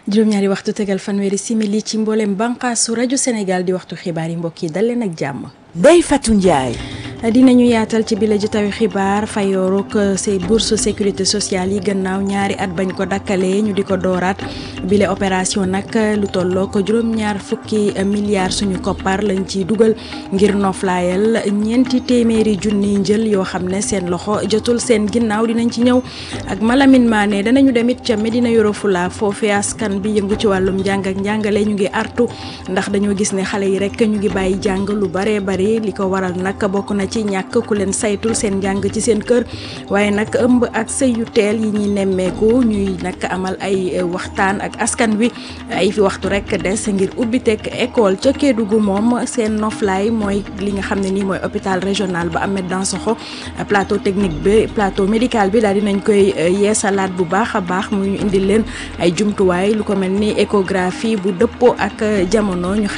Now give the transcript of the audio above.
juróom-ñaari waxtu tegal fanweeri simili ci mboolem bànqaasu rajo Sénégal di waxtu xibaar yi mbokk yi dal leen ak jàmm. Ndeye Fatou Ndiaye. dinañu yaatal ci bile jotaayu xibaar fayooruk say bourse sécurité sociale yi gannaaw ñaari at bañ ko dakkalee ñu di ko dooraat bile opération nag lu tolloo ko juróom-ñaar fukki milliards suñu koppar lañ ci dugal ngir noflaayal ñeenti téeméeri junni njël yoo xam ne seen loxo jotul seen ginnaaw dinañ ci ñëw ak Malamine Mané danañu demit ca Medina Yoro Fula foofee askan bi yëngu ci wàllum njàng ak njàngale ñu ngi artu ndax dañoo gis ne xale yi rek ñu ngi bàyyi jàng lu baree bari li ko waral nag bokk na ci ñàkk ku leen saytul seen njàng ci seen kër waaye nag ëmb ak sëy yu teel yi ñuy nemmeeku ñuy nag amal ay waxtaan ak askan wi ay fi waxtu rek des ngir ubbiteeg école ca Kédougou moom seen noflaay mooy li nga xam ne nii mooy hôpital régional ba Ahmed Dansokho plateau technique bi plateau médical bi daal dinañ koy yeesalaat bu baax a baax muy ñu indil leen ay jumtuwaay lu ko mel ni échographie bu dëppoo ak jamono ñu